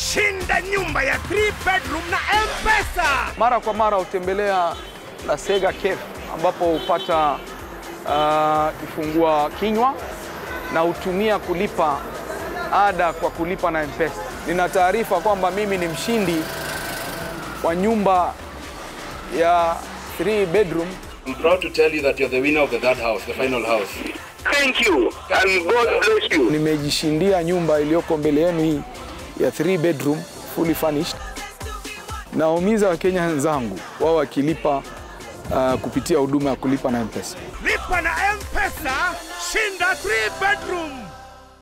Shinda nyumba ya 3 bedroom na M-Pesa. Mara kwa mara hutembelea La Sega Cafe ambapo hupata uh, kifungua kinywa na hutumia kulipa ada kwa kulipa na M-Pesa. Nina taarifa kwamba mimi ni mshindi wa nyumba ya 3 bedroom I'm proud to tell you that you're the winner of the third house, the final house. Thank you and God bless you. nimejishindia nyumba iliyoko mbele yenu hii ya 3 bedroom fully furnished. Naumiza Wakenya wenzangu wao wakilipa uh, kupitia huduma ya kulipa na M-Pesa. Lipa na M-Pesa, shinda 3 bedroom.